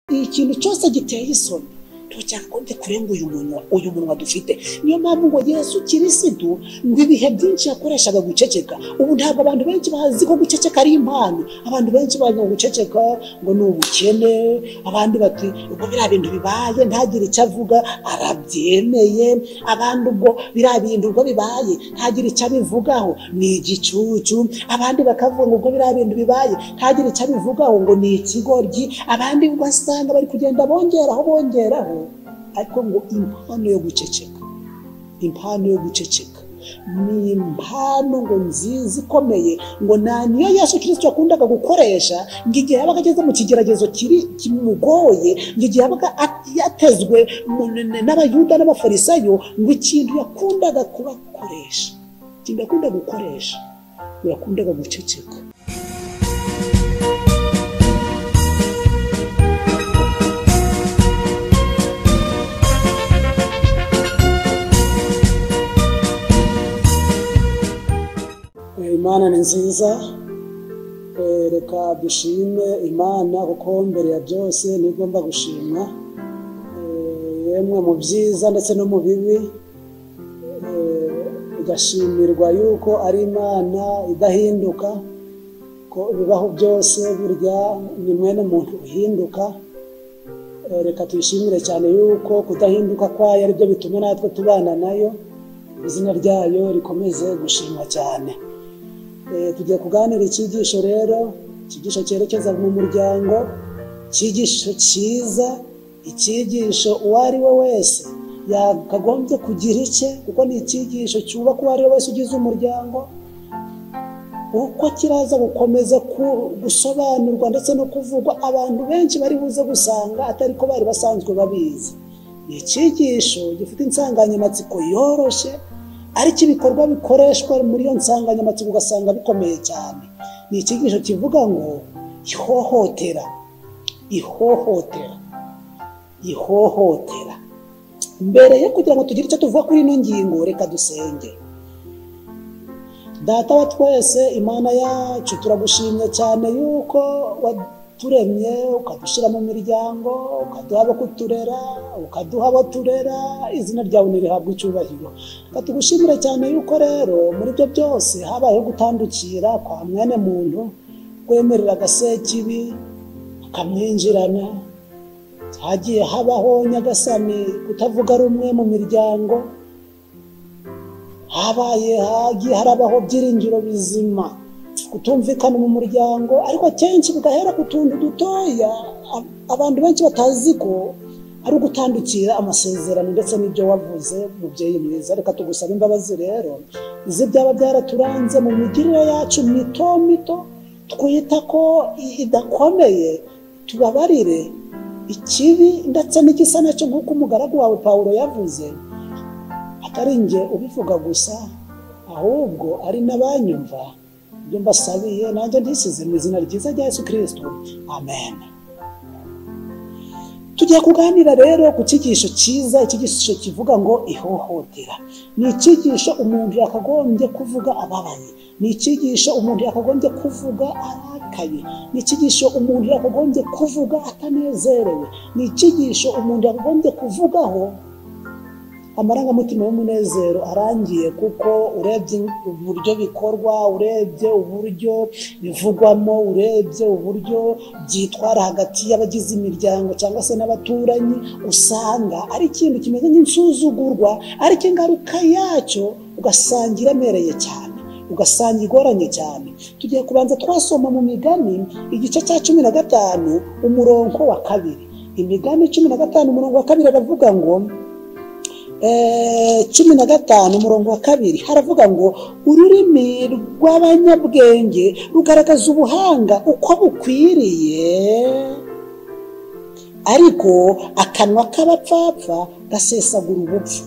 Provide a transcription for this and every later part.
ikintu cyose giteye isoni ntucyakagombye kurenga uyu munwa uyu munwa dufite niyo mpamvu ngo yesu kirisidu mu ibihe byinshi yakoreshaga guceceka ubu ntabwo abantu benshi bazi ko guceceka ari impano abantu benshi bazi ngo guceceka ngo ni ubukene abandi bati ubwo biriya bintu bibaye ntagire icyo avuga arabyemeye abandi ubwo biriya bintu ubwo bibaye ntagire icyo abivugaho ni igicucu abandi bakavuga ngo ubwo biriya bintu bibaye ntagire icyo abivugaho ngo ni ikigoryi abandi ugasanga bari kugenda bongeraho bongeraho ariko ngo impano yo guceceka impano yo guceceka ni impano ngo nziza ikomeye ngo nta niyo yesu kirisito yakundaga gukoresha ngo igihe yabaga ageze mu kigeragezo kiri kimugoye ngo igihe yabaga yatezwe mu- n'abayuda n'abafarisayo ngo ikintu yakundaga kubakoresha ikintu yakundaga gukoresha ngo yakundaga guceceka Eh, imana ni nziza Eh, reka dushime imana kuko mbere ya byose niyo igomba gushimwa Eh, yemwe mu byiza ndetse no mu bibi eh, igashimirwa yuko ari imana idahinduka ko ibibaho byose burya ni mwene muntu uhinduka Eh, reka tuyishimire cyane yuko kudahinduka kwayo ari byo bituma natwe tubana nayo izina ryayo rikomeze gushimwa cyane Eh, tugiye kuganira icyigisho rero icyigisho cyerekeza mu muryango icyigisho cyiza icyigisho uwo ari we wese yakagombye kugira icye kuko ni icyigisho cyubaka uwo ari we wese ugize umuryango uko kiraza gukomeza ku- gusobanurwa ndetse no kuvugwa abantu benshi bari buze gusanga atari ko bari basanzwe babizi ni icyigisho gifite insanganyamatsiko yoroshye ariko ibikorwa bikoreshwa muri iyo nsanganyamatsiko ugasanga bikomeye cyane ni icyigisho kivuga ngo ihohotera ihohotera ihohotera mbere yo kugira ngo tugire icyo tuvuga kuri ino ngingo reka dusenge data wa twese imana yacu turagushimye cyane yuko waturemye ukadushyira mu miryango ukaduha abo kuturera ukaduha abo turera izina ryawe ntirihabwe icyubahiro reka tugushimire cyane yuko rero muri ibyo byose habayeho gutandukira kwa mwene muntu kwemerera agasekibi akamwinjirana hagiye habaho nyagasani kutavuga rumwe mu miryango habaye hagiye harabaho byiringiro bizima kutumvikana mu muryango ariko akenshi bigahera ku tuntu dutoya a- abantu benshi batazi ko ari ugutandukira amasezerano ndetse n'ibyo wavuze mubyeyi mwiza reka tugusabe imbabazi rero izi byaba byaraturanze mu migirire yacu mito mito twita ko i- idakomeye tubabarire ikibi ndetse n'igisa nacyo nk'uko umugaragu wawe pawulo yavuze atari njye ubivuga gusa ahubwo ari n'abanyumva ibyo mbasabiye nanjye ndisize mu izina ryiza rya yesu kirisito amen tugiye kuganira rero ku cyigisho cyiza icyigisho kivuga ngo ihohotera ni icyigisho umuntu yakagombye kuvuga ababaye ni icyigisho umuntu yakagombye kuvuga arakaye ni icyigisho umuntu yakagombye kuvuga atanezerewe ni icyigisho umuntu yakagombye kuvugaho amarangamutima y'umunezero arangiye kuko urebye uburyo bikorwa urebye uburyo bivugwamo urebye uburyo byitwara hagati y'abagize imiryango cyangwa se n'abaturanyi usanga ari ikintu kimeze nk'insuzugurwa ariko ingaruka yacyo ugasanga iremereye cyane ugasanga igoranye cyane tugiye kubanza twasoma mu migani igice cya cumi na gatanu umurongo wa kabiri imigani cumi na gatanu umurongo wa kabiri aravuga ngo Eh, cumi na gatanu umurongo wa kabiri haravuga ngo ururimi rw'abanyabwenge rugaragaza ubuhanga uko bukwiriye ariko akanwa k'abapfapfa gasesagura ubupfu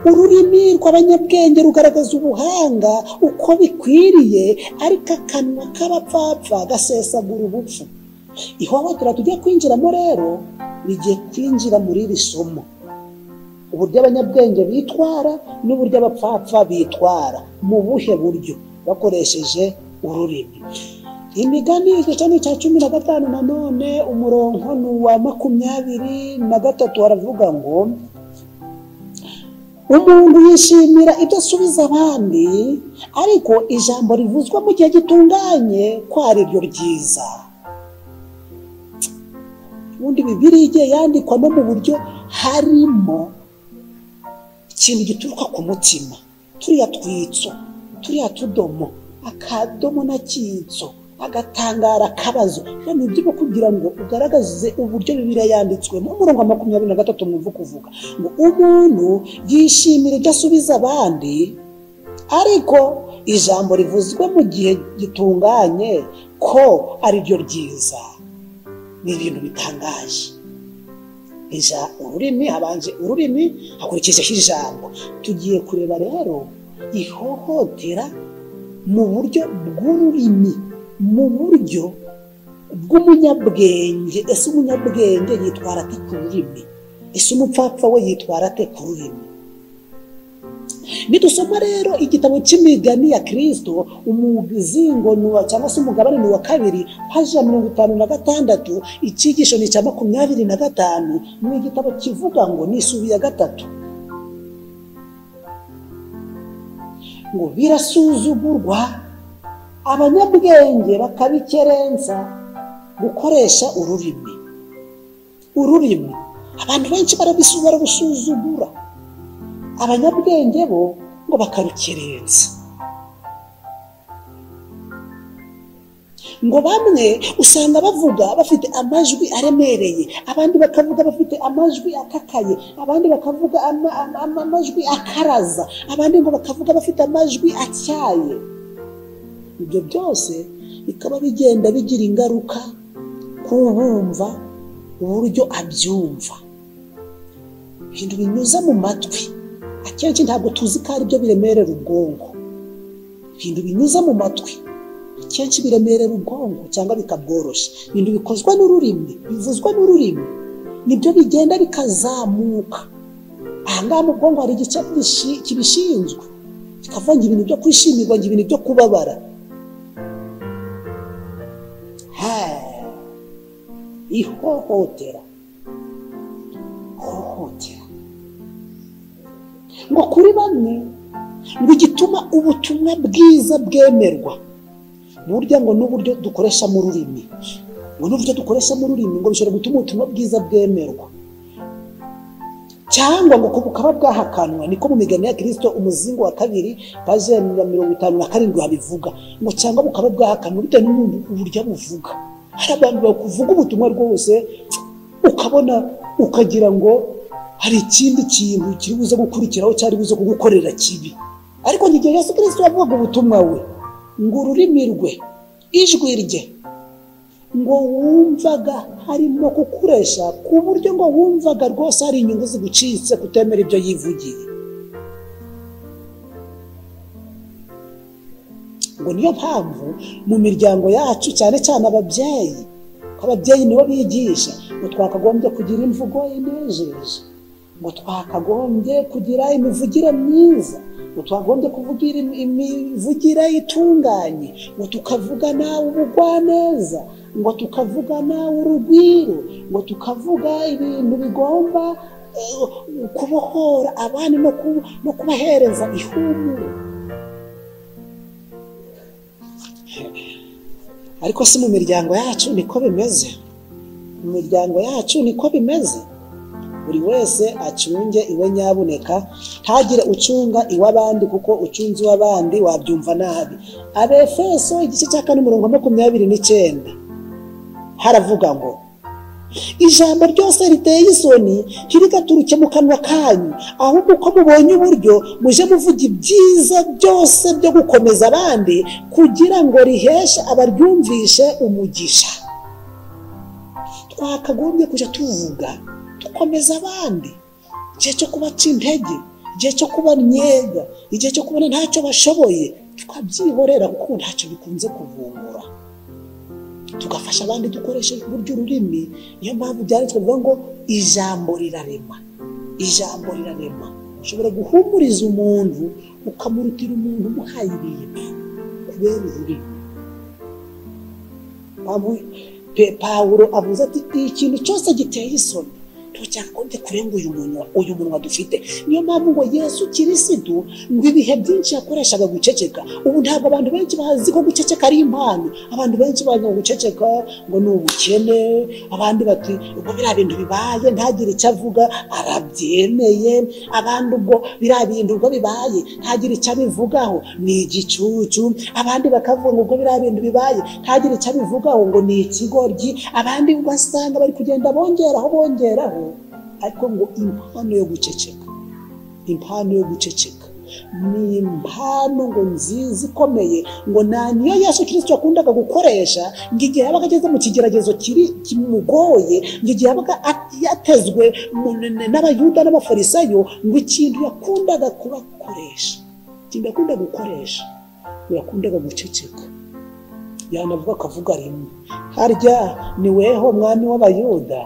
ururimi rw'abanyabwenge rugaragaza ubuhanga uko bikwiriye ariko akanwa k'abapfapfa gasesagura ubupfu ihohotera tujya kwinjiramo rero rigiye kwinjira muri iri somo uburyo abanyabwenge bitwara n'uburyo abapfapfa bitwara mu buhe buryo bakoresheje ururimi imigani icyo cyane cya cumi na gatanu nanone umurongo ni uwa makumyabiri na gatatu haravuga ngo umuntu yishimira ibyo asubiza abandi ariko ijambo rivuzwa mu gihe gitunganye ko ari ryo ryiza ubundi bibiriya igiye yandikwa no mu buryo harimo ikintu gituruka ku mutima turiya twitso turiya tudomo akadomo n'akitso agatangara akabazo hano ibyo byo kugira ngo ugaragaze uburyo bibiriya yanditswemo umurongo wa makumyabiri na gatatu mwumva kuvuga ngo umuntu yishimira ibyo asubiza abandi ariko ijambo rivuzwe mu gihe gitunganye ko ari ryo ryiza ni ibintu bitangaje Ija ururimi habanje ururimi hakurikijeho ijambo tugiye kureba rero ihohotera mu buryo bw'ururimi mu buryo bw'umunyabwenge ese umunyabwenge yitwara ate ku rurimi ese umupfapfa we yitwara ate ku rurimi nidusoma rero igitabo cy'imigani ya kirisito umuzingo cyangwa se umugabane ni uwa kabiri paji ya mirongo itanu na gatandatu icyigisho ni icya makumyabiri na gatanu ni igitabo kivuga ngo ni isubi ya gatatu ngo birasuzugurwa abanyabwenge bakabikerensa gukoresha ururimi ururimi abantu benshi barabusuzugura abanyabwenge bo ngo bakarukerensa ngo bamwe usanga bavuga bafite amajwi aremereye abandi bakavuga bafite amajwi akakaye abandi bakavuga ama- ama- ama- amajwi akaraza abandi ngo bakavuga bafite amajwi atyaye ibyo byose bikaba bigenda bigira ingaruka ku bumva uburyo abyumva ibintu binyuze mu matwi akenshi ntabwo tuzi ko ari byo biremerera ubwonko ibintu binyuze mu matwi akenshi biremerera ubwonko cyangwa bikabworoshya ibintu bikozwa n'ururimi bivuzwa n'ururimi nibyo bigenda bikazamuka ahangaha mu bwonko hari igice kibishi- kibishinzwe kikavanga ibintu byo kwishimirwa ngo ibintu byo kubabara Ha! ihohotera hohotera ngo kuri bamwe ngo igituma ubutumwa bwiza bwemerwa burya ngo n'uburyo dukoresha mu rurimi ngo n'uburyo dukoresha mu rurimi ngo bishobora gutuma ubutumwa bwiza bwemerwa cyangwa ngo bukaba bwahakanwa niko mu migani ya kirisito umuzingo wa kabiri paje ya mirongo itanu na karindwi babivuga ngo cyangwa bukaba bwahakanwa bitewe n'umuntu uburyo abuvuga hari abantu bakuvuga ubutumwa rwose ukabona ukagira ngo hari ikindi kintu kiri buze gukurikiraho cyari buze kugukorera kibi ariko igihe yesu kirisito yavugaga ubutumwa we ngo ururimi rwe ijwi rye ngo wumvaga harimo kukuresha ku buryo ngo wumvaga rwose hari inyungu zigucitse kutemera ibyo yivugiye ngo niyo mpamvu mu miryango yacu cyane cyane ababyeyi ko ababyeyi nibo bigisha ngo twakagombye kugira imvugo inejeje ngo twakagombye kugira imivugire myiza ngo twagombye kuvugira im- imivugire itunganye ngo tukavugana ubugwaneza ngo tukavugana urugwiro ngo tukavuga ibintu bigomba eh, kubohora abandi no ku- no kubahereza ihumure ariko si mu miryango yacu niko bimeze mu miryango yacu niko bimeze buri wese acunge iwe nyabuneka ntagire ucunga iw'abandi kuko ucunze iw'abandi wabyumva nabi abefeso igice cya kane umurongo wa makumyabiri n'icyenda haravuga ngo ijambo ryose riteye isoni ntirigaturike mu kanwa kanyu ahubwo uko mubonye uburyo muje muvuga ibyiza byose byo gukomeza abandi kugira ngo riheshe abaryumvishe umugisha twakagombye kujya tuvuga dukomeza abandi igihe cyo kubaca intege igihe cyo kubanyega igihe cyo kubona ntacyo bashoboye tukabyihorera kuko ubu ntacyo bikunze kuvumbura tugafasha abandi dukoresheje uburyo ururimi niyo mpamvu byanditswe bivuga ngo ijambo rirarema ijambo rirarema ushobora guhumuriza umuntu ukamurutira umuntu umuhaye ibintu kubera ururimi Pawulo- Pe- pawulo avuze ati ikintu cyose giteye isoni turashaka ko dukurenga uyu munwa uyu munwa dufite niyo mpamvu ngo yesu kirisitu ngo ibihe byinshi yakoreshaga guceceka ubu ntabwo abantu benshi bazi ko guceceka ari impano abantu benshi bazi ngo guceceka ngo ni ubukene abandi bati ubwo biriya bintu bibaye ntagire icyo avuga arabyemeye abandi ubwo biriya bintu ubwo bibaye ntagire icyo abivugaho ni igicucu abandi bakavuga ngo ubwo biriya bintu bibaye ntagire icyo abivugaho ngo ni ikigoryi abandi ugasanga bari kugenda bongeraho bongeraho ariko ngo impano yo guceceka impano yo guceceka ni impano ngo nziza ikomeye ngo nta niyo yesu kirisito yakundaga gukoresha ngo igihe yabaga ageze mu kigeragezo kiri kimugoye ngo igihe yabaga a- yatezwe mu- n'abayuda n'abafarisayo ngo ikintu yakundaga kubakoresha ikintu yakundaga gukoresha ngo yakundaga guceceka yanavuga akavuga rimwe harya ni weho mwami w'abayuda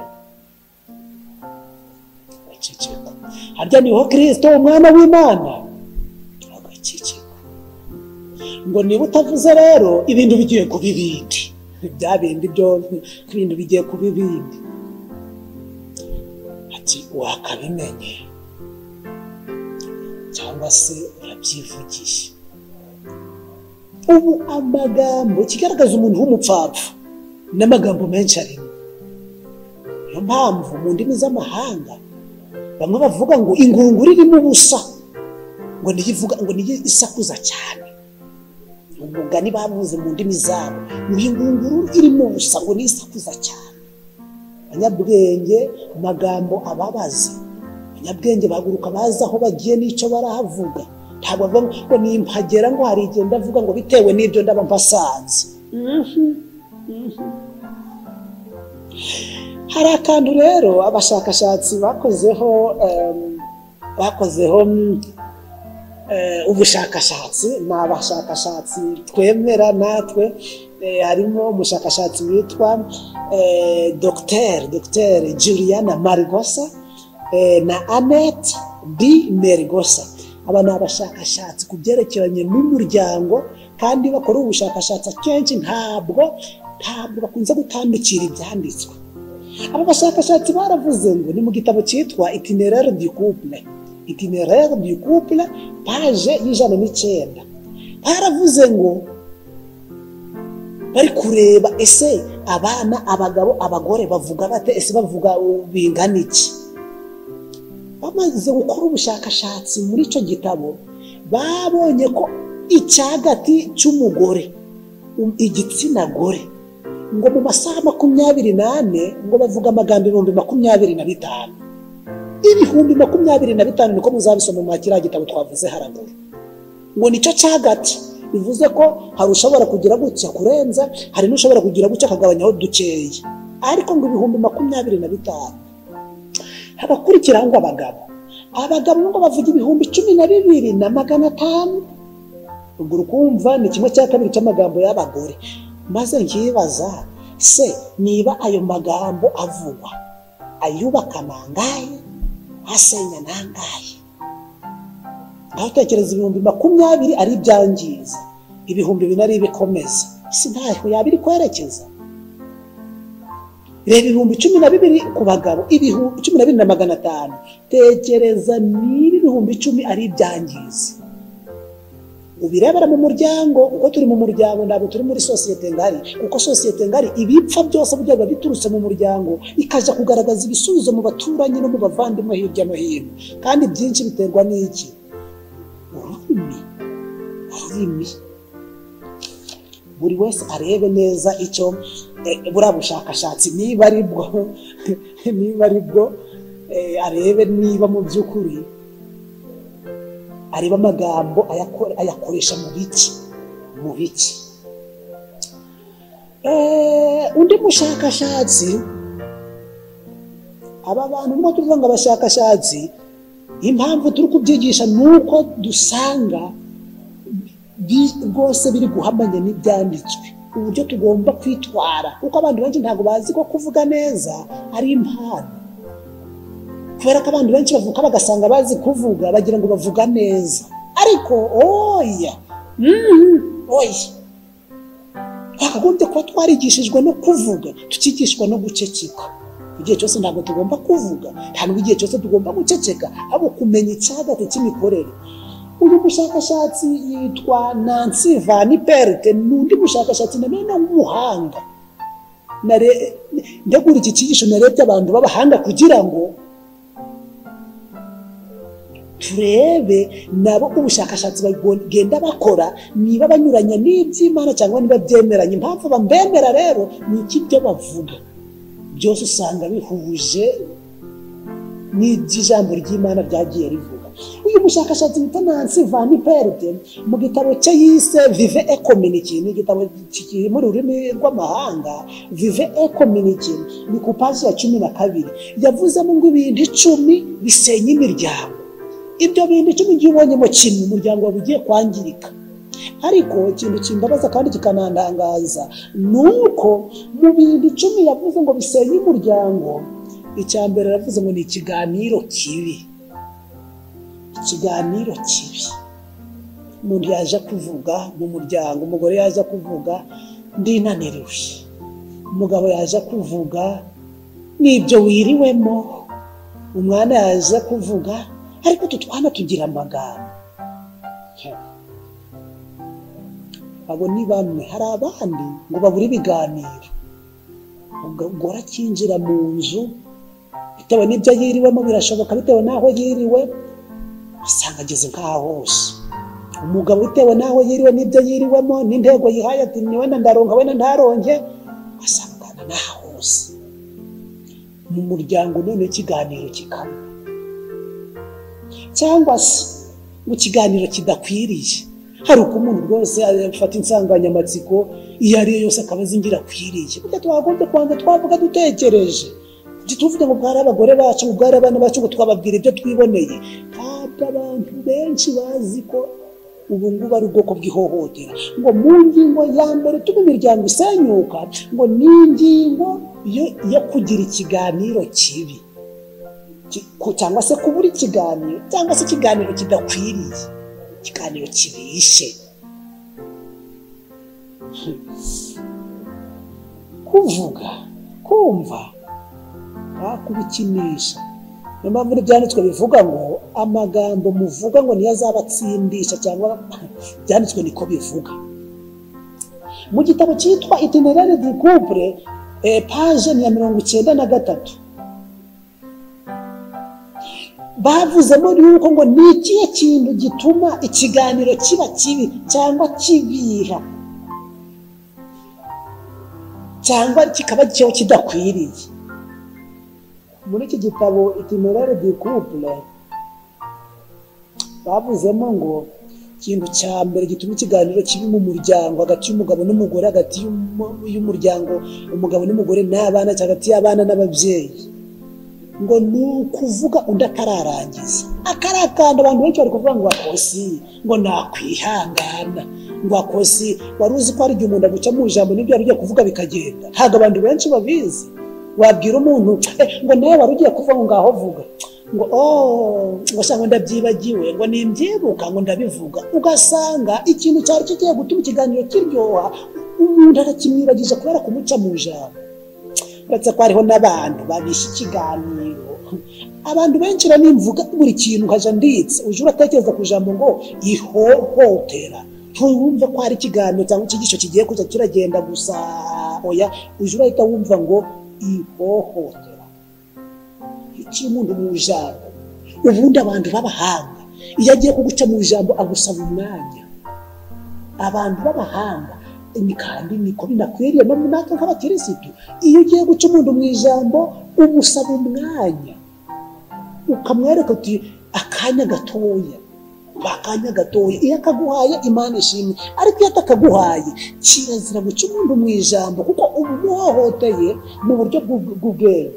agaceceka harya niho kirisito umwana w'imana agaceceka ngo niba utavuze rero ibintu bigiye kuba ibindi bya bindi byo ibintu bigiye kuba ibindi ati wakabimenye cyangwa se urabyivugisha ubu amagambo kigaragaza umuntu w'umupfapfa n'amagambo menshi arimo niyo mpamvu mu ndimi z'amahanga bamwe bavuga ngo ingunguru irimo ubusa ngo niyo ivuga ngo niyo isakuza cyane Ni umugani bavuze mu ndimi zabo ngo iyi ngunguru irimo ubusa ngo niyo isakuza cyane abanyabwenge amagambo ababaza abanyabwenge bahaguruka bazi aho bagiye n'icyo barahavuga ntabwo bavuga ngo ngo nimpagera ngo hari igihe ndavuga ngo bitewe n'ibyo ndaba mpasanze hari akantu rero abashakashatsi bakozeho em, bakozeho mm, eh, ubushakashatsi ni abashakashatsi twemera natwe eh, harimo umushakashatsi witwa eh, dr dr juliana marigosa eh, na annette b merigosa aba ni abashakashatsi ku byerekeranye n'umuryango kandi bakora ubushakashatsi akenshi ntabwo ntabwo bakunze gutandukira ibyanditswe aba bashakashatsi baravuze ngo ni mu gitabo cyitwa itinerere du couple itinerere du couple paje y'ijana n'icyenda baravuze ngo bari kureba ese abana abagabo abagore bavuga bate ese bavuga uh, bingana iki bamaze gukora ubushakashatsi muri icyo gitabo babonye ko icyagati cy'umugore um- igitsina gore ngo mu masaha makumyabiri n'ane ngo bavuga amagambo ibihumbi makumyabiri na bitanu ibihumbi makumyabiri na bitanu niko muzabisoma mwa kiriya gitabo twavuze haraguru ngo nicyo cyagati bivuze ko hari ushobora kugira gutya kurenza hari n'ushobora kugira gutya akagabanyaho dukeya ariko ngo ibihumbi makumyabiri na bitanu hagakurikiraho ngo abagabo abagabo ngo bavuga ibihumbi cumi na bibiri na magana atanu ubwo ukumva ni kimwe cya kabiri cy'amagambo y'abagore maze nkibaza se niba ayo magambo avugwa ayubaka nangahe asenya nangahe aho utekereza ibihumbi makumyabiri ari ibyangiza ibihumbi bine ari ibikomeza isi ntaho yaba iri kwerekeza reba ibihumbi cumi na bibiri ku bagabo ibihumbi cumi na bibiri na magana atanu tekereza niba ibihumbi icumi ari ibyangiza ubirebera mu muryango kuko turi mu muryango ntabwo turi muri sosiyete ngari kuko sosiyete ngari ibipfa byose burya biba biturutse mu muryango ikajya kugaragaza ibisubizo mu baturanyi no mu bavandimwe hirya no hino kandi byinshi biterwa n'iki ururimi ururimi buri wese arebe neza icyo eh, buriya bushakashatsi niba ari bwo niba ari bwo eh, arebe niba mu by'ukuri areba amagambo ayakore- ayakoresha mu biki mu biki Eh, undi mushakashatsi aba bantu nubwo tuvuga ngo abashakashatsi impamvu turi kubyigisha ni uko dusanga bi- rwose biri guhamanya n'ibyanditswe uburyo tugomba kwitwara kuko abantu benshi ntabwo bazi ko kuvuga neza ari impano kubera ko abantu benshi bavuka bagasanga bazi kuvuga bagira ngo bavuga neza ariko oya Mhm, oya twakagombye kuba twarigishijwe no kuvuga tukigishwa no guceceka igihe cyose ntabwo tugomba kuvuga ntabwo igihe cyose tugomba guceceka ahubwo kumenya icyagate cy'imikorere uyu mushakashatsi yitwa nancy van perte ni undi mushakashatsi nanone w'umuhanga Nare- ndegura iki cyigisho narebye abantu b'abahanga kugira ngo turebe nabo ubushakashatsi bagenda bakora niba banyuranya n'iby'imana cyangwa niba byemeranye impamvu bambemera rero ni iki ibyo bavuga byose usanga bihuje n'iby'ijambo ry'imana ryagiye rivuga uyu mushakashatsi wita nancy van perde mu gitabo cye yise vive ecominiki ni igitabo kiri mu rurimi rw'amahanga vive ecominiki ni ku paji ya cumi na kabiri yavuzemo ngo ibintu icumi bisenya imiryango ibyo bintu icumi igihe ubonyemo kimwe umuryango wawe ugiye kwangirika ariko ikintu kimbabaza kandi kikanandangaza ni uko mu bintu icumi yavuze ngo bisenye umuryango icya mbere yavuze ngo ni ikiganiro kibi ikiganiro kibi umuntu yaje kuvuga mu muryango umugore yaje kuvuga ndinaniriwe umugabo yaje kuvuga n'ibyo wiriwemo umwana yaje kuvuga ariko utu twana tugira amagambo abo ni bamwe hari abandi ngo babure ibiganiro umugore akinjira mu nzu bitewe n'ibyo yiriwemo birashoboka bitewe n'aho yiriwe usanga ageze nk'aho hose umugabo bitewe n'aho yiriwe n'ibyo yiriwemo n'intego yihaye ati ni wenda ndaronka wenda ntaronke asangana n'aho hose mu muryango none ikiganiro kikaba cyangwa se mu kiganiro kidakwiriye hari uko umuntu rwose afata insanganyamatsiko iyo ari yo yose akaba azi ingirakwiriye burya twagombye kubanza twavuga dutekereje ntituvuge ngo bwari abagore bacu ngo bwari abana bacu ngo twababwira ibyo twiboneye ntabwo abantu benshi bazi ko ubu ngubu ari ubwoko bw'ihohotera ngo mu ngingo ya mbere tuba imiryango isenyuka ngo ni ingingo yo- yo kugira ikiganiro kibi Ki- ku- cyangwa se kubura ikiganiro cyangwa se ikiganiro kidakwiriye ikiganiro kibishe Hmm. kuvuga kumva ntakubikinisha niyo mpamvu n'ibyanditswe bivuga ngo amagambo muvuga ngo niyo azabatsindisha cyangwa ibyanditswe niko bivuga mu gitabo cyitwa itinerari di couple eh, paje ni iya mirongo icyenda na gatatu bavuzemo yuko ngo ni ikihe kintu gituma ikiganiro kiba kibi cyangwa kibiha cyangwa kikaba cyo kidakwiriye muri iki gitabo itinerari di couple bavuzemo ngo ikintu cya mbere gituma ikiganiro kibi mu muryango hagati y'umugabo n'umugore hagati y'umu- y'umuryango umugabo n'umugore n'abana cyangwa hagati y'abana n'ababyeyi ngo ni ukuvuga undi atararangiza akarakanda abantu benshi bari kuvuga ngo akosi ngo nakwihangana ngo akosi wari uzi ko hari igihe umuntu aguca mu ijambo n'ibyo yari ugiye kuvuga bikagenda ntabwo abantu benshi babizi wabwira umuntu "Eh, ngo nawe wari ugiye kuvuga ngo ngaho vuga ngo oh ngo se ngo ndabyibagiwe ngo nimbyibuka ngo ndabivuga ugasanga ikintu cyari kigiye gutuma ikiganiro kiryoha umuntu arakimwibagije kubera kumuca mu ijambo uretse ko hariho n'abantu babisha ikiganiro abantu benshi banimvuga buri kintu nkajya nditse uje uratekereza ku ijambo ngo ihohotera ntiwumve ko hari ikiganiro cyangwa icyigisho kigiye kujya kiragenda gusa oya uje urahita wumva ngo ihohotera iki umuntu mu ijambo ubundi abantu b'abahanga iyo agiye kuguca mu ijambo agusaba umwanya abantu b'abahanga ni kandi niko binakwiriye no natwe nk'abakirisitu iyo ugiye guca umuntu mu ijambo umusaba umwanya ukamwereka uti akanya gatoya ba akanya gatoya iyo akaguhaye imana ishimwe ariko iyo atakaguhaye kirazira guca umuntu mu ijambo kuko uba umuhohoteye mu buryo bw'ubwenge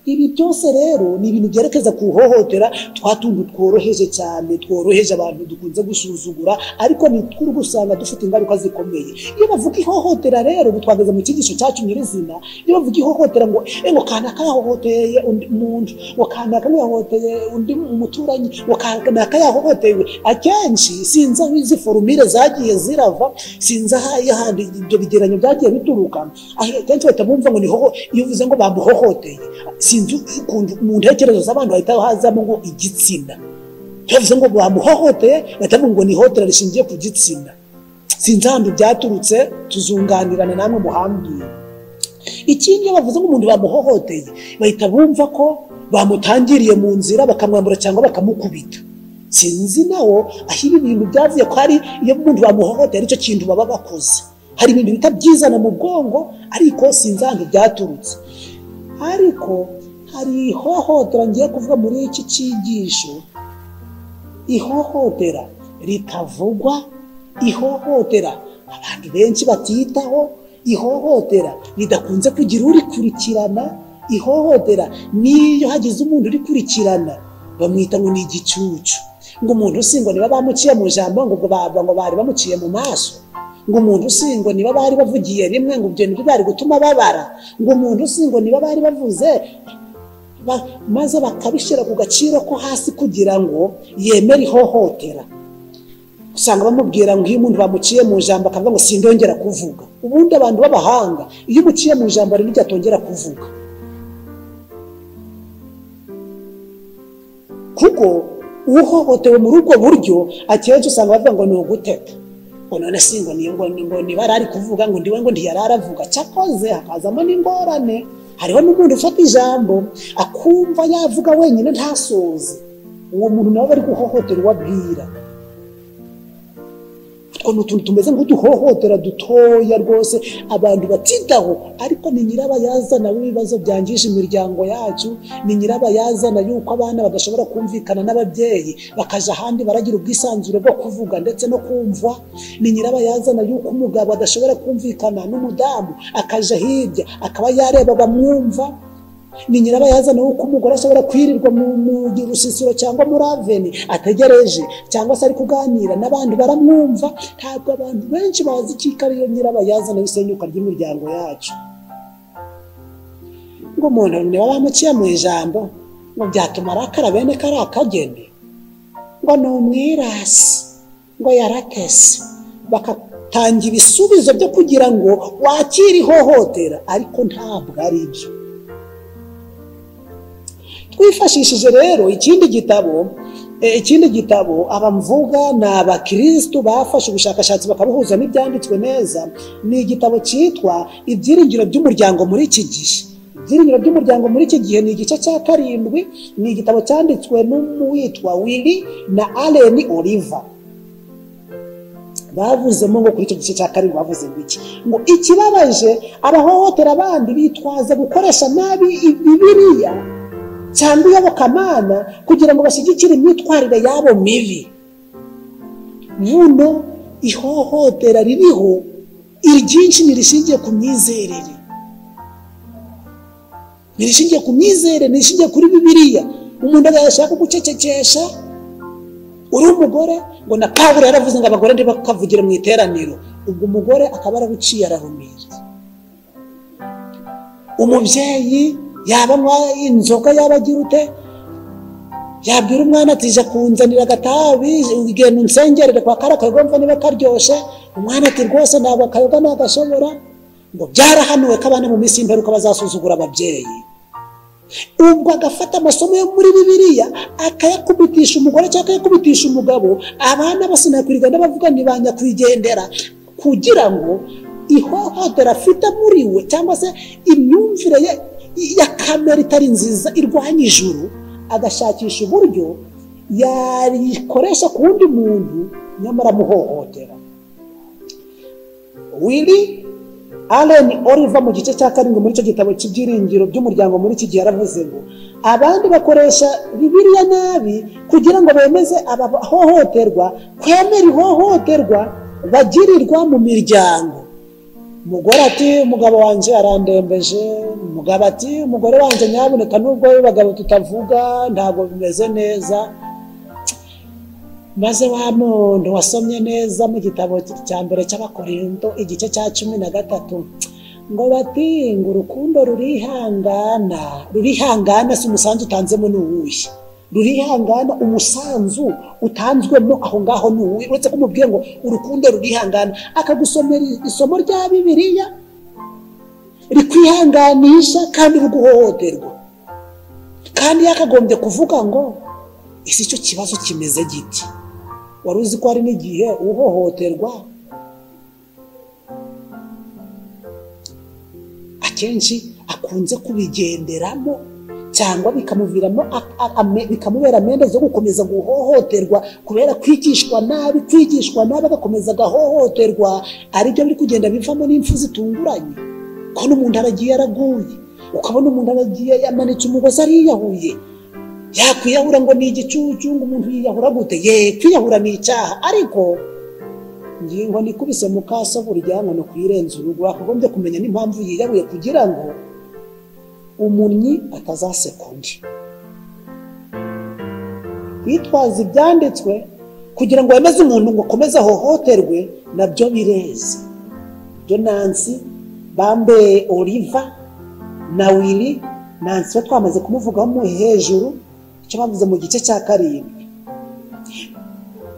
ibi byose rero ni ibintu byerekeza ku ihohotera twa tuntu tworoheje cyane tworoheje abantu dukunze gusuzugura ariko ni tw'urugo usanga dufite ingaruka zikomeye iyo bavuga ihohotera rero bitwagaze mu cyigisho cyacu nyirizina iyo bavuga ihohotera ngo "Eh, ngo kanaka yahohoteye undi muntu ngo kanaka yahohoteye undi umuturanyi ngo kanaka yahohotewe akenshi sinzi aho izi forumire zagiye zirava sinzi aho ahandi ibyo bigereranyo byagiye bituruka akenshi bahita bumva ngo ni hoho iyo uvuze ngo bamuhohoteye sinzi ukuntu mu ntekerezo z'abantu hahita hazamo ngo igitsina bavuze ngo bamuhohoteye bahita bumva ngo ni ihohotera rishingiye ku gitsina sinzi ahantu byaturutse tuzunganirana namwe muhambire ikindi iyo bavuze ngo umuntu bamuhohoteye bahita bumva ko bamutangiriye mu nzira bakamwambura cyangwa bakamukubita sinzi nawo aho ibi bintu byavuye ko hari iyo umuntu bamuhohoteye aricyo kintu baba bakoze hari ibintu bita byizana mu bwongo ariko sinzi ahantu byaturutse ariko hari ihohotera ngiye kuvuga muri iki cyigisho ihohotera ritavugwa ihohotera abantu benshi batitaho ihohotera ridakunze kugira urikurikirana ihohotera n'iyo hagize umuntu urikurikirana bamwita ngo ni igicucu ngo umuntu usingo niba bamuciye mu jambo ngo ubwo baba ngo bari bamuciye mu maso ngo umuntu usingo niba bari bavugiye rimwe ngo ibyo nibyo bari gutuma babara ngo umuntu usingo niba bari bavuze ba- maze bakabishyira ku gaciro ko hasi kugira ngo yemere ihohotera usanga bamubwira ngo iyo umuntu bamuciye mu ijambo akavuga ngo sindongera kuvuga ubundi abantu b'abahanga iyo umuciye mu ijambo rero igihe atongera kuvuga kuko uhohotewe muri ubwo buryo akenshi usanga bavuga ngo ni uguteta ngo none si ngo ni ngo ni- ngo nibara ari kuvuga ngo ndiwe ngo ntiyari aravuga cyakoze hakazamo n'ingorane hariho n'umuntu ufata ijambo akumva yavuga wenyine ntasoze uwo muntu nawe aba ari guhohotera uwo abwira utwo ni utuntu tumeze nk'uduhohotera dutoya rwose abantu batitaho ariko ni nyirabayazana w'ibibazo byangije imiryango yacu ni nyirabayazana y'uko abana badashobora kumvikana n'ababyeyi bakaja ahandi baragira ubwisanzure bwo kuvuga ndetse no kumva ni nyirabayazana y'uko umugabo adashobora kumvikana n'umudamu akaja hirya akaba yareba bamwumva ni nyirabayazana w'uko umugore ashobora kwirirwa mu mu rusisiro cyangwa muri aveni ategereje cyangwa se ari kuganira n'abandi baramwumva ntabwo abantu benshi bazi icika ariyo nyirabayazana w'isenyuka ry'imiryango yacu ngo umuntu niba bamuciye mu ijambo ngo byatuma arakara bene kariya kageni ngo ni umwirasi ngo yaratese bagatanga ibisubizo byo kugira ngo wakire ihohotera ariko ntabwo ari byo twifashishije rero ikindi gitabo eh, ikindi gitabo abamvuga ni abakirisitu bafashe ubushakashatsi bakabuhuza n'ibyanditswe neza ni igitabo cyitwa ibyiringiro by'umuryango muri iki gihe ibyiringiro by'umuryango muri iki gihe ni igice cya karindwi ni igitabo cyanditswe n'uwitwa wili na aleni oliva bavuzemo ngo kuri icyo gice cya karindwi bavuze ngo iki ngo ikibabaje abahohotera abandi bitwaza gukoresha nabi bibiriya cyangwa iyobokamana kugira ngo bashyigikire imyitwarire yabo mibi buno ihohotera ririho iryinshi ntirishingiye ku myizerere ntirishingiye ku myizerere ntirishingiye kuri bibiliya umuntu agashaka gucecekesha uri umugore ngo na pawulo yaravuze ngo abagore ntibakavugire mu iteraniro ubwo umugore akaba yarabuciye ararumira umubyeyi yaba anywa inzoga yaba agira ute yabwira umwana ati jya kunzanira agatabi ugenda unsengerere kwa kariya kayoga mva niba karyoshye umwana ati rwose ntabwo akayoga nagashobora ngo byarahanuwe ko abana mu minsi y'imperuka bazasuzugura ababyeyi ubwo agafata amasomo yo muri bibiliya akayakubitisha umugore cyangwa akayakubitisha umugabo abana bose nakwirirwa n'abavuga ntibanyakwigendera kugira ngo ihohotera afite muri we cyangwa se imyumvire ye ya kamere itari nziza irwanya ijuru agashakisha uburyo yarikoresha ku wundi muntu nyamara amuhohotera wili aleni oliva mu gice cya karindwi muri icyo gitabo cy'ibyiringiro by'umuryango muri iki gihe yaravuze ngo abandi bakoresha bibiliya nabi kugira ngo bemeze abahohoterwa kwemera ihohoterwa bagirirwa mu miryango umugore ati umugabo wanjye arandembeje umugabo ati umugore wanjye nyaboneka nubwo wowe bagabo tutavuga ntabwo bimeze neza maze wa muntu wasomye neza mu gitabo cya mbere cy'abakorindo igice cya cumi na gatatu ngo bati ngo urukundo rurihangana rurihangana si umusanzu utanzemo ni uwuhe rurihangana umusanzu utanzwemo aho ngaho ni uwuhe uretse ko umubwiye ngo urukundo rurihangana akagusomera isomo rya bibiliya rikwihanganisha kandi ruguhohoterwa kandi yakagombye kuvuga ngo ese icyo kibazo kimeze giti wari uzi ko hari n'igihe uhohoterwa akenshi akunze kubigenderamo cyangwa bikamuviramo bikamubera amende zo gukomeza guhohoterwa kubera kwigishwa nabi kwigishwa nabi agakomeza agahohoterwa aribyo biri kugenda bivamo n'impfu zitunguranye ko n'umuntu aragiye yaraguye ukabona umuntu aragiye yamanitse umugozi ariyahuye yakwiyahura ngo ni igicucu ngo umuntu yiyahura gute ye kwiyahura ni icyaha ariko ngingo nikubise mu kaso buryango no kuyirenza urugo wakagombye kumenya n'impamvu yiyahuye kugira ngo umunyi atazaseka undi kwitwaza ibyanditswe kugira ngo wemeze umuntu ngo ukomeze ahohoterwe nabyo bireze byo nansi bambe oliva na wili nansi we twamaze kumuvugaho mu hejuru icyo bavuze mu gice cya karindwi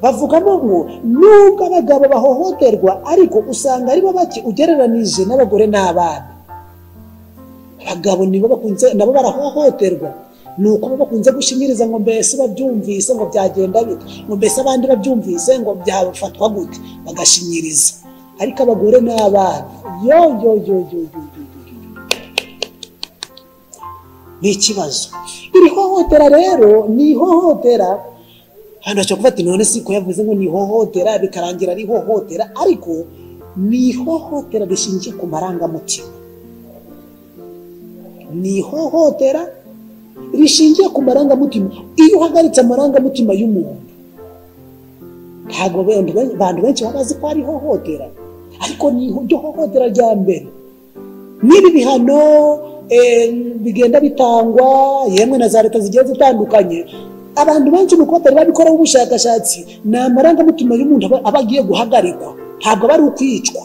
bavugamo ngo nubwo abagabo bahohoterwa ariko usanga aribo bake ugereranije n'abagore n'abana abagabo nibo bakunze nabo barahohoterwa ni uko bakunze gushinyiriza ngo mbese babyumvise ngo byagenda bite ngo mbese abandi babyumvise ngo byafatwa gute bagashinyiriza ariko abagore n'abana yo yo yo yo yo ni ikibazo iri hohotera rero ni ihohotera hano hashobora kuba ati none si ko yavuze ngo ni ihohotera bikarangira ari ihohotera ariko ni ihohotera rishingiye ku marangamutima ni ihohotera rishingiye ku marangamutima iyo uhagaritse amarangamutima y'umuntu ntabwo abantu benshi baba bazi ko ari ihohotera ariko ni iryo hohotera rya mbere n'ibi bihano bigenda bitangwa yemwe na za leta zigiye zitandukanye abantu benshi ni uko batari babikoraho ubushakashatsi ni amarangamutima y'umuntu aba agiye guhagarikwa ntabwo aba ari ukwicwa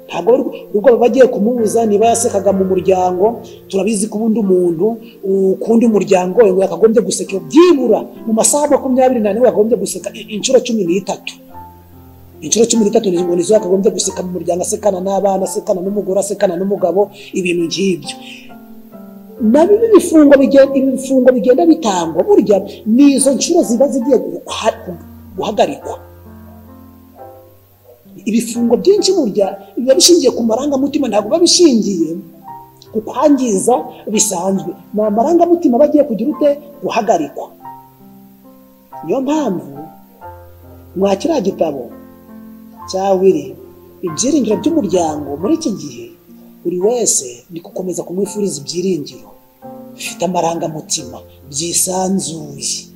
ntabwo ubwo baba bagiye kumubuza niba yasekaga mu muryango turabizi ko ubundi umuntu ukundi umuryango yakagombye guseka byibura mu masaha makumyabiri n'ane yakagombye guseka inshuro cumi n'itatu inshuro cumi n'itatu ni ngo nizo yakagombye guseka mu muryango asekana n'abana asekana n'umugore asekana n'umugabo ibintu nk'ibyo nabo ibi bifungo bigenda bitangwa burya ni izo nshuro ziba zigiye guhagarikwa ibifungo byinshi burya biba bishingiye ku marangamutima ntabwo biba bishingiye ku kwangiza bisanzwe ni amarangamutima aba agiye kugira ute guhagarikwa niyo mpamvu mwa kiriya gitabo cya wiri ibyiringiro by'umuryango muri iki gihe buri wese ni gukomeza kumwifuriza ibyiringiro bifite amarangamutima byisanzuye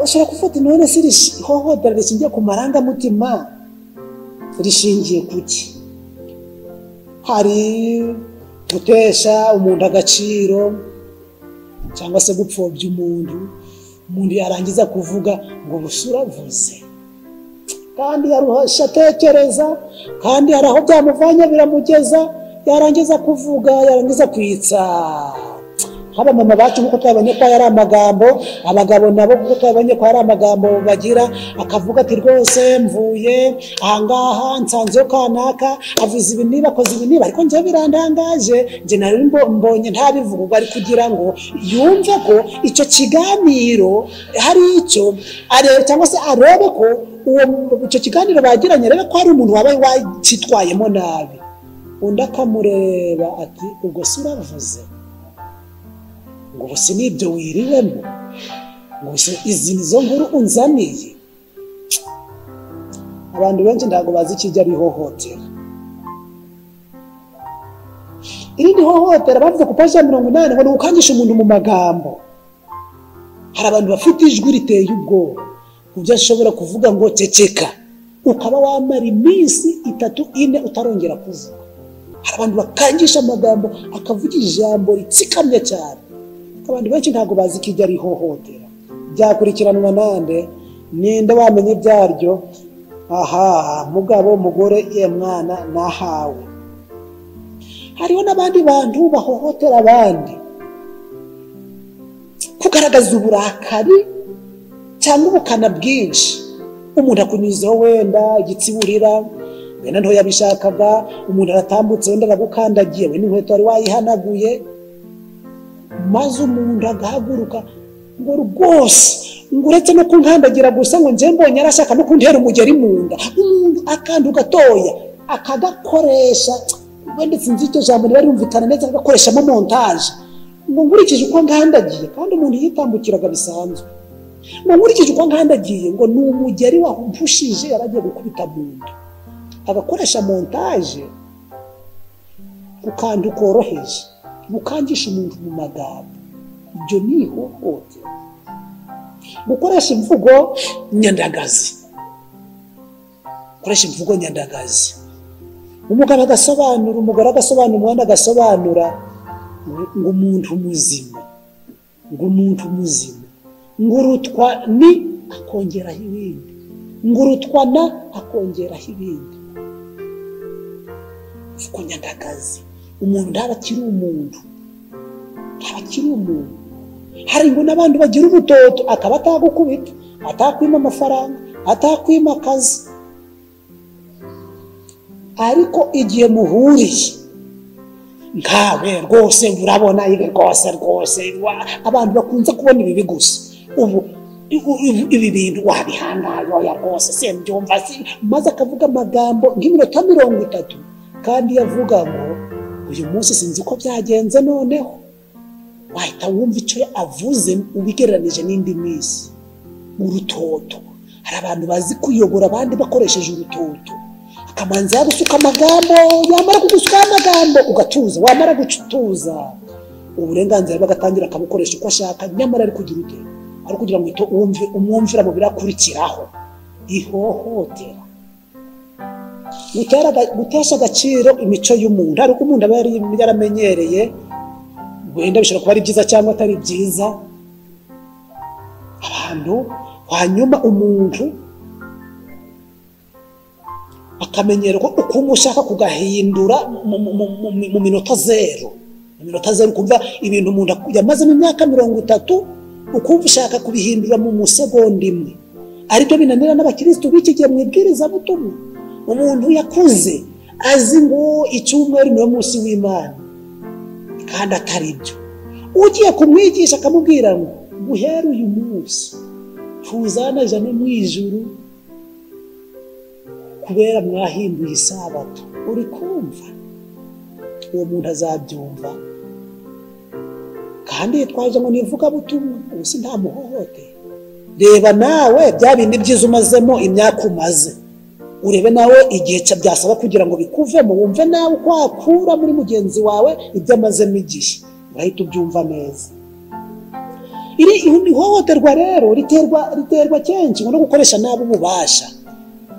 ushobora gufata none se ihohotera rishingiye ku marangamutima rishingiye ku ki hari gutesha umuntu agaciro cyangwa se gupfobya umuntu umuntu yarangiza kuvuga ngo busa uravuze kandi yaruhasha atekereza kandi hari aho byamuvanye biramugeza yarangiza kuvuga yarangiza kwitsa nk'abamama bacu nk'uko twabonye ko ari amagambo abagabo nabo kuko twabonye ko hari amagambo bagira akavuga ati rwose mvuye ahangaha nsanzeho kanaka avuze ibi niba akoze ibi niba ariko njyewe birandangaje njye nari mbonye ntabivuga ubwo ari kugira ngo yumve ko icyo kiganiro hari icyo arebe cyangwa se arebe ko icyo kiganiro bagiranye arebe ko hari umuntu wabaye wakitwayemo nabi undi akamureba ati ubwo si uravuze ngo ubuse n'ibyo wiriwemo ngo izi nizo nkuru unzaniye abantu benshi ntabwo bazi ikijya bihohotera irindi hohotera bavuze ku paji ya mirongo inani ngo ni ukangisha umuntu mu magambo hari abantu bafite ijwi riteye ubwoba ku byo ashobora kuvuga ngo ceceka ukaba wamara iminsi itatu ine utarongera kuvuga hari abantu bakangisha amagambo akavuga ijambo ritsikamye cyane abantu benshi ntabwo bazi ko iryo ari ihohotera byakurikiranwa nande ninde wamenye ibyaryo aha mugabo mugore ye mwana nahawe hariho n'abandi bantu bahohotera abandi kugaragaza uburakari cyangwa ubukana bwinshi umuntu akunyuzeho wenda igitsiburira wenda ntoya yabishakaga umuntu aratambutse wenda aragukandagiye wenda inkweto wari wayihanaguye maze umuntu agahaguruka ngo rwose ngo uretse no kunkandagira gusa ngo njye mbonye arashaka no kuntera umugeri mu nda umuntu akantu gatoya akagakoresha wenda sinzi icyo jambo niba ryumvikana neza agakoreshamo montaje ngo nkurikije uko nkandagiye kandi umuntu yitambukiraga bisanzwe ngo nkurikije uko nkandagiye ngo ni umugeri wampushije yari agiye gukubita mu nda agakoresha montaje ku kantu koroheje mukangisha umuntu mu magambo ibyo ni ihohotera gukoresha imvugo nyandagazi gukoresha imvugo nyandagazi umugabo agasobanura umugore agasobanura umwana agasobanura ngo umuntu muzima ngo umuntu muzima ngo urutwa ni akongeraho ibindi ngo urutwa na akongeraho ibindi imvugo nyandagazi umuntu ntaba akiri umuntu ntaba akiri umuntu hari ngo n'abantu bagira ubutoto akaba atagukubita atakwima amafaranga atakwima akazi ariko igihe muhuriye nkawe rwose urabona ibi rwose rwose wa- abantu bakunze kubona ibibi gusa ubu u- u- ibi bintu wabihangaye oya rwose simbyumva si- maze akavuga amagambo nk'iminota mirongo itatu kandi yavuga ngo uyu munsi sinzi ko byagenze noneho wahita wumva icyo avuze ubigereranije n'indi minsi urutoto hari abantu bazi kuyobora abandi bakoresheje urutoto akamanza yagusuka amagambo yamara kugusukaho amagambo ugatuza wamara gutuza uburenganzira bagatangira akabukoresha uko ashaka nyamara ari kugira ute ari kugira ngo uhite wumve umwumvira mu birakurikiraho ihohotera Gutera- gutesha agaciro imico y'umuntu hari uko umuntu aba yari- yaramenyereye wenda bishobora kuba ari byiza cyangwa atari byiza abantu hanyuma umuntu akamenyerwa ukuntu ushaka kugahindura mu- mu- mu- mu- mu minota zero mu minota zero ukumva ibintu umuntu ak- yamazemo imyaka mirongo itatu ukumva ushaka kubihindura mu musegonda imwe aribyo binanira n'abakirisitu b'iki gihe mu ibwirizabutumwa umuntu yakuze azi ngo icyumweru niwo munsi w'imana kandi atari byo ugiye kumwigisha akamubwira ngo guhera uyu munsi tuzana jana mu ijuru kubera mwahinduye isabato uri kumva uwo muntu azabyumva kandi yitwaje ngo nivugabutumwa ubu si nta muhohotera reba nawe bya bindi byiza umazemo imyaka umaze urebe nawe igihe cya- byasaba kugira ngo bikuvemo wumve nawe uko wakura muri mugenzi wawe ibyo amazemo igihe urahita ubyumva neza iri iri hohoterwa rero riterwa riterwa kenshi no gukoresha nabi ububasha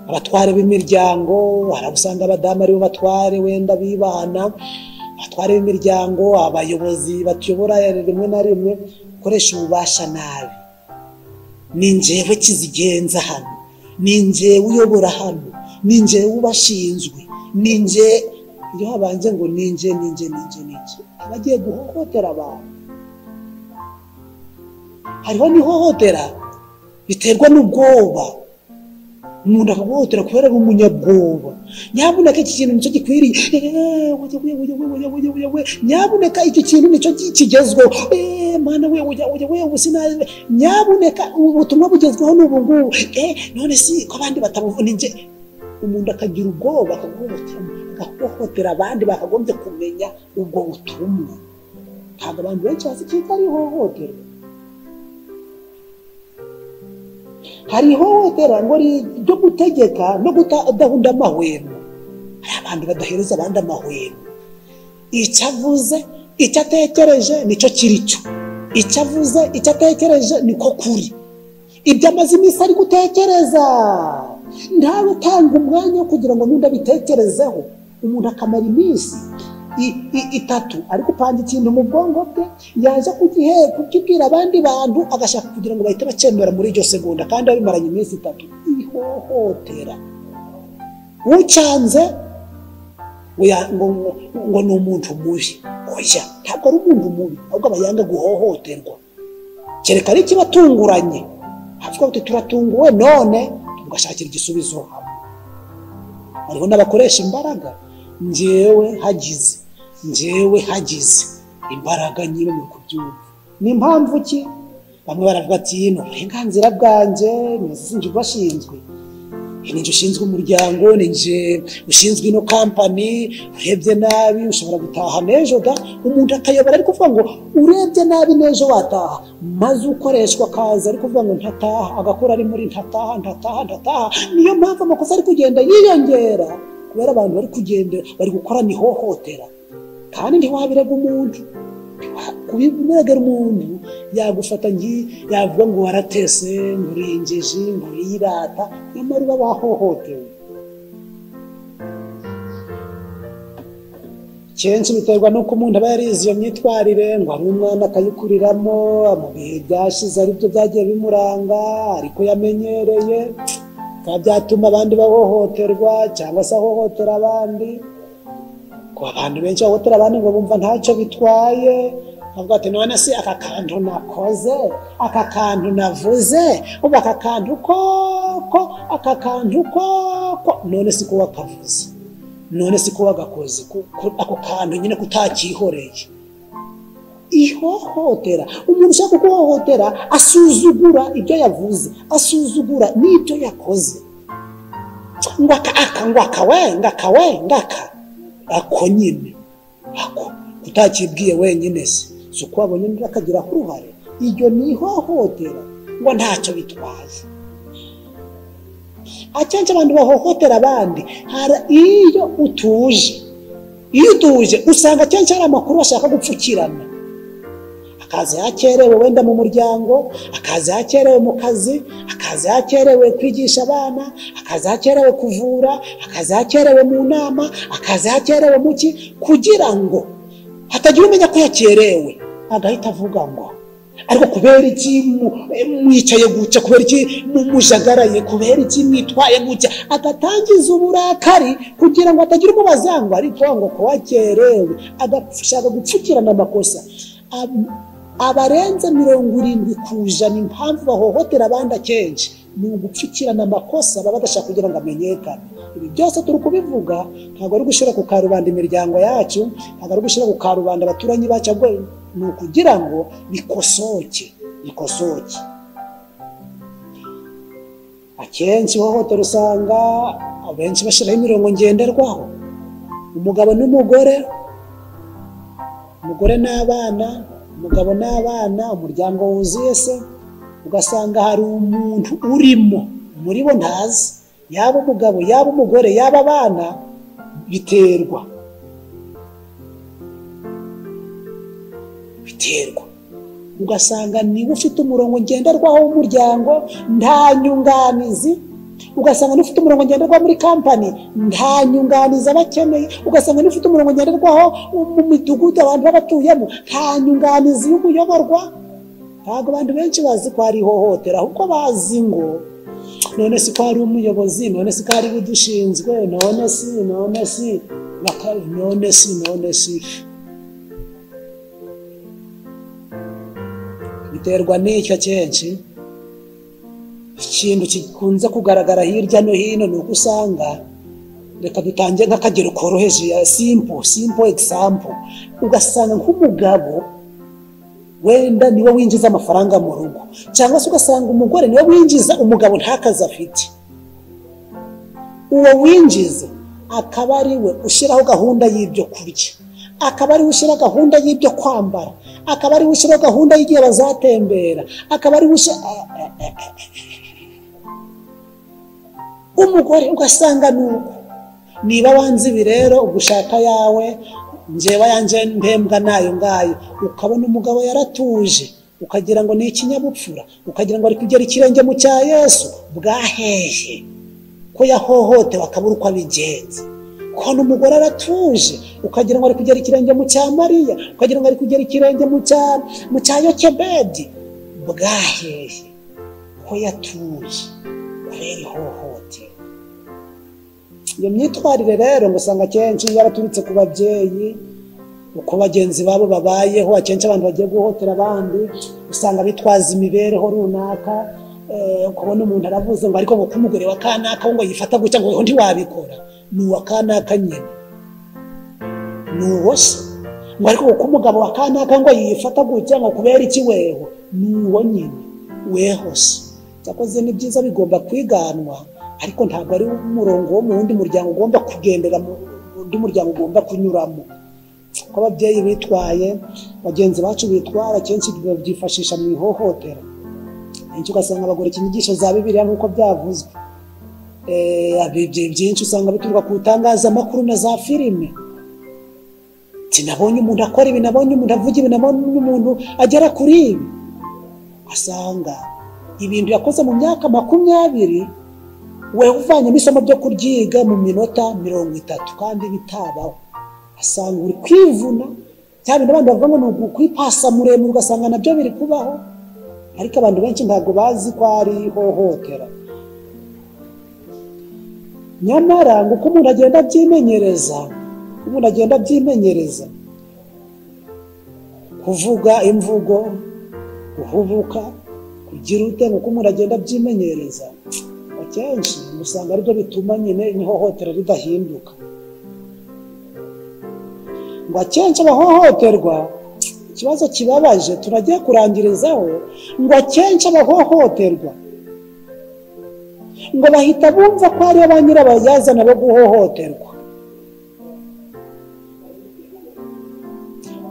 abatware b'imiryango hari abo usanga abadamu aribo batware wenda bibana abatware b'imiryango abayobozi batuyobora rimwe na rimwe gukoresha ububasha nabi ni njyewe kizigenza hano ni njyewe uyobora hano ni njyewe ubashinzwe ni njye iyo habanje ngo ni njye ni njye ni njye ni njye aba agiye guhohotera abantu hariho n'ihohotera riterwa n'ubwoba umuntu akaguhohotera kubera ari umunyabwoba nyabuneka iki kintu nicyo gikwiriye Eh, oya, oya, oya, oya, oya, oya, oya. nyabuneka iki kintu nicyo gi- kigezweho Eh, mana we oya, oya, oya, ubu sinazi. nyabuneka ubu butumwa bugezweho ni ubu ngubu Eh, none si ko abandi batabuvu ni njye umuntu akagira ubwoba akaguhohotera agahohotera abandi bakagombye kumenya ubwo butumwa ntabwo abantu benshi bazi ko ari ihohoterwa hari ihohotera ngo ri- ryo gutegeka no kudahunda amahwemo hari abantu badahereza abandi amahwemo icyo avuze icyo atekereje nicyo kiri cyo icyo avuze icyo atekereje niko kuri ibyo amaze iminsi ari gutekereza ntawe utanga umwanya wo kugira ngo n'undi abitekerezeho umuntu akamara iminsi i- i- itatu ari gupanga ikintu mu bwonko bwe yaza kugihe kukibwira abandi bantu agashaka kugira ngo bahite bacyemera muri iryo segonda kandi abimaranye iminsi itatu ihohotera ucyanze oya, ngo ngo- ngo ni umuntu mubi oya ntabwo ari umuntu mubi ahubwo aba yanga guhohoterwa kereka ari ikibatunguranye havuga bati turatunguwe none tugashakira igisubizo hamwe hariho n'abakoresha imbaraga njyewe hagize njyewe hagize imbaraga nyine mu kubyumva ni mpamvu ki bamwe baravuga ati ni uburenganzira bwanjye nizinjye ubashinzwe ni njye ushinzwe umuryango ni njye ushinzwe ino kampani urebye nabi ushobora gutaha n'ejo da umuntu akayobora ari kuvuga ngo urebye nabi n'ejo wataha maze ukoreshwa akaza ari kuvuga ngo ntataha agakora ari muri ntataha ntataha ntataha niyo mpamvu amakosa ari kugenda yiyongera kubera abantu bari kugenda bari gukorana ihohotera kandi ntiwabirega umuntu kubibonagara umuntu yagufata ngi yavuga ngo waratese ngo urengeje ngo uriyirata nyamara uba wahohotewe kenshi biterwa nuko umuntu aba yarize iyo myitwarire ngo ari umwana akayikuriramo mu bihe byashize aribyo byagiye bimuranga ariko yamenyereye bikaba byatuma abandi bahohoterwa cyangwa se ahohotera abandi ngo abantu benshi bahohotera abandi ngo bumva ntacyo bitwaye bavuga ati none se aka kantu nakoze aka kantu navuze ubu aka kantu koko aka kantu koko none si ko wakavuze none si ko wagakoze ko- ko- ako kantu nyine kutakihoreye ihohotera umuntu ushaka kuhohotera asuzugura ibyo yavuze asuzugura n'ibyo yakoze ngo aka aka ngo aka we ngo aka we ngo aka ako nyine ako utakibwiye wenyine se si uko wabonye undi akagiraho uruhare iryo ni ihohotera ngo ntacyo bitwaye akenshi abantu bahohotera abandi hari iyo utuje iyo utuje usanga akenshi hari amakuru bashaka gupfukirana akaza yakerewe wenda mu muryango akaza yakerewe mu kazi akaza yakerewe kwigisha abana akaza yakerewe kuvura akaza yakerewe mu nama akaza yakerewe mu ki kugira ngo hatagira umenya ko yakerewe agahita avuga ngo ariko kubera iki mu- mwicaye gutya kubera iki mu- mujagaraye kubera iki mwitwaye gutya agatangiza uburakari kugira ngo atagira umubaza ngo ariko ngo ko wakerewe agashaka gupfukirana amakosa Ab- abarenze mirongo irindwi ku ijana impamvu bahohotera abandi akenshi ni ugupfukirana amakosa baba badashaka kugira ngo amenyekane ibi byose turi kubivuga ntabwo ari gushyira ku karubanda imiryango yacu ntabwo ari gushyira ku karubanda abaturanyi bacu ahubwo ni ukugira ngo bikosoke bikosoke akenshi ihohotera usanga abenshi bashyiraho imirongo ngenderwaho umugabo n'umugore umugore n'abana umugabo n'abana umuryango wuzuye se ugasanga hari umuntu urimo muri bo ntazi yaba umugabo yaba umugore yaba abana biterwa biterwa ugasanga niba ufite umurongo ngenderwaho w'umuryango nta nyunganizi ugasanga n'ufite umurongo ngenderwaho muri kampani nta nyunganizi aba akeneye ugasanga n'ufite umurongo ngenderwaho mu midugudu abantu baba batuyemo nta nyunganizi y'umuyoborwa ntabwo abantu benshi bazi ko hari ihohotera ahubwo bazi ngo none si ko hari umuyobozi none si ko hari udushinzwe none si none si baka- none si none si biterwa n'icyo akenshi ikintu gikunze kugaragara hirya no hino ni uko usanga reka dutange nk'akagero koroheje ya simpo simpo egisampo ugasanga nk'umugabo wenda niwe winjiza amafaranga mu rugo cyangwa se ugasanga umugore niwe winjiza umugabo ntakazi afite uwo winjiza akaba ari we ushyiraho gahunda y'ibyo kurya akaba ari we ushyira gahunda y'ibyo kwambara akaba ari we ushyira gahunda y'igihe bazatembera akaba ari we ushyira umugore ugasanga ni uko niba wanze ibi rero ubwo ushaka yawe njyewe yanjye ntembwa nayo ngayo ukabona umugabo yaratuje ukagira ngo ni ikinyabupfura ukagira ngo ari kugera ikirenge mu cya yesu bwahehe ko yahohotewe akabura uko abigenza kubona umugore aratuje ukagira ngo ari kugera ikirenge mu cya mariya ukagira ngo ari kugera ikirenge mu cya mu cya yokebedi bwahehe ko yatuje kubera ihohoterwa iyo myitwarire rero usanga akenshi yaraturutse ku babyeyi uko bagenzi babo babayeho akenshi abantu bagiye guhotera abandi usanga bitwaza imibereho runaka eh, ukabona umuntu aravuze ngo ariko ngo ko umugore wa kanaka we ngo yifata gutya ngo weho ntiwabikora ni uwa kanaka nyine ni uwo se ngo ariko ngo ko umugabo wa kanaka ngo yifata gutya ngo kubera iki weho ni uwo nyine weho se cyakoze ni byiza bigomba kwiganwa ariko ntabwo ari umurongo wo mu wundi muryango ugomba kugendera mu wundi muryango ugomba kunyuramo uko ababyeyi bitwaye bagenzi bacu bitwara akenshi babyifashisha mu ihohotera kenshi ugasanga bagura inyigisho za bibiliya nk'uko byavuzwe Eh, ibyo byinshi usanga bituruka ku itangazamakuru na za filime sinabonye umuntu akora ibi nabonye umuntu avuga ibi nabonye umuntu agera kuri ibi asanga ibintu yakoze mu myaka makumyabiri wewe uvanyemo isomo ryo kuryiga mu minota mirongo itatu kandi bitabaho asanga uri kwivuna cya bintu abandi bavuga ngo ni ukwipasa muremure ugasanga nabyo biri kubaho ariko abantu benshi ntabwo bazi ko ari ihohotera nyamara ngo uko umuntu agenda abyimenyereza uko umuntu agenda abyimenyereza kuvuga imvugo guhubuka kugira ute ngo uko umuntu agenda abyimenyereza akenshi usanga aribyo bituma nyine ihohotera ridahinduka ngo akenshi abahohoterwa ikibazo kibabaje turagiye kurangirizaho ngo akenshi abahohoterwa ngo bahita bumva ko ariyo ba nyirabayazana bo guhohoterwa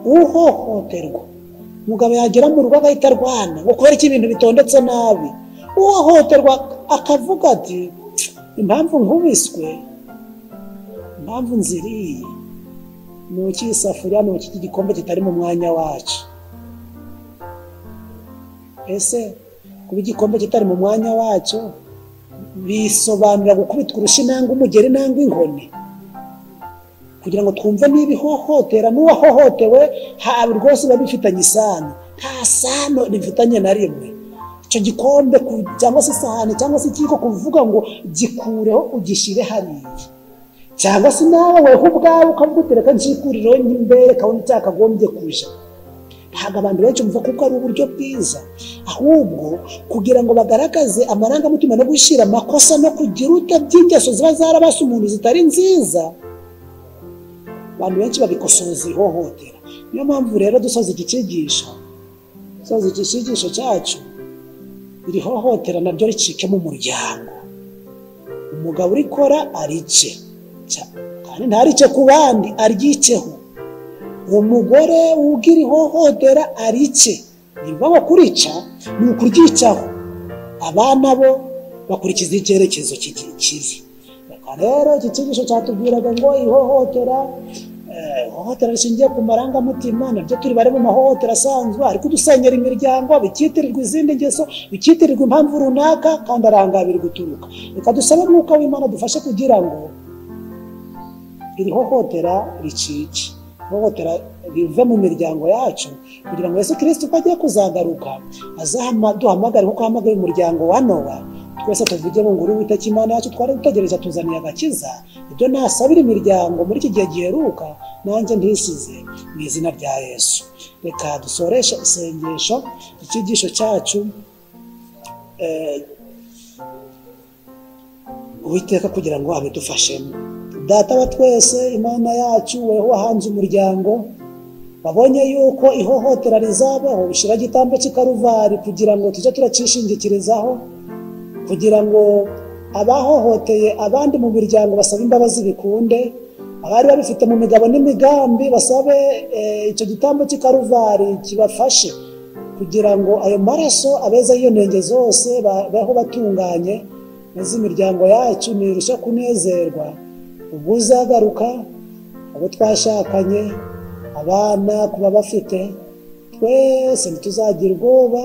uhohoterwa umugabo yagera mu rugo agahita arwana ngo kubera ko ibintu bitondetse nabi uhohoterwa akavuga ati impamvu nkubiswe impamvu nziriye ni uki isafuriya ni uki iki gikombe kitari mu mwanya wacu ese kuba igikombe kitari mu mwanya wacyo bisobanura gukubitwa urushyi nangwa umugeri nangwa inkoni kugira ngo twumve niba ihohotera n'uwahohotewe haba rwose biba bifitanye isano nta sano rifitanye na rimwe icyo gikombe ku- cyangwa se isahani cyangwa se ikiyiko kuvuga ngo gikureho ugishyire hariya cyangwa se nawe weho ubwawe ukavuga uti reka nshikurireho ny'imbere kabone cyakagombye kuja ntabwo abantu benshi bumva kuko ari uburyo bwiza ahubwo kugira ngo bagaragaze amarangamutima no gushyira amakosa no kugira ute by'ingeso ziba zarabase umuntu zitari nziza abantu benshi babikosoza ihohotera niyo mpamvu rero dusoza iki cyigisho dusoza iki cyigisho cyacu iri hohotera naryo ricike mu muryango umugabo urikora arice Ca- kandi ntarice ku bandi aryikeho umugore ubwira ihohotera arice niba bakurica ni ukuryicaho abana bo bakurikiza icyerekezo kigi- kibi reka rero iki cyigisho cyatubwiraga ngo ihohotera eh, ihohotera rishingiye ku marangamutima nabyo turi bari mu mahohotera asanzwe ariko udusenyera imiryango bikitirirwa izindi ngeso bikitirirwa impamvu runaka kandi arangabiri guturuka reka dusabe mwuka w'imana dufashe kugira ngo iri hohotera ricike ihohotera rive mu miryango yacu kugira ngo yesu kirisiti uko agiye kuzagaruka azaduhamagare nkuko ahamagaye umuryango wa nowa twese tuvuge mu nguru witeka imana yacu twari dutegereje atuzaniye agakiza ibyo nasabira imiryango muri iki gihe giheruka nanjye ntisize mu izina rya yesu reka dusoreshe isengesho icyigisho cyacu eh, uwiteka kugira ngo abidufashemo data wa twese imana yacu weho wahanze umuryango babonye yuko ihohotera rizabaho ushyira igitambo cy'ikaruvari kugira ngo tujye turacishingikirizaho kugira ngo abahohoteye abandi mu miryango basabe imbabazi bikunde abari babifite mu migabo n'imigambi basabe eh, icyo gitambo cy'ikaruvari kibafashe kugira ngo ayo maraso abeza y'iyo ntenge zose babeho batunganye maze imiryango yacu ntirushe kunezerwa ubwo uzagaruka abo twashakanye abana kuba bafite twese ntituzagira ubwoba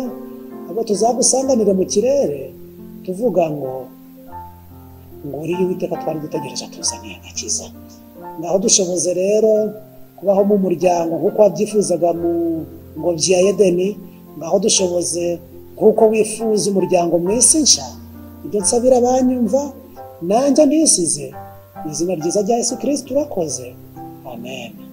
abo tuzagusanganira mu kirere tuvuga ngo nguriye uwiteka twari dutegereje tuzaniye agakiza ngaho dushoboze rero kubaho mu muryango nk'uko wabyifuzaga mu ngobyi ya edeni ngaho dushoboze nk'uko wifuza umuryango mu isi nshya ibyo nsabira abanyumva nanjye nisize mu izina ryiza rya yesu kirisitu urakoze amen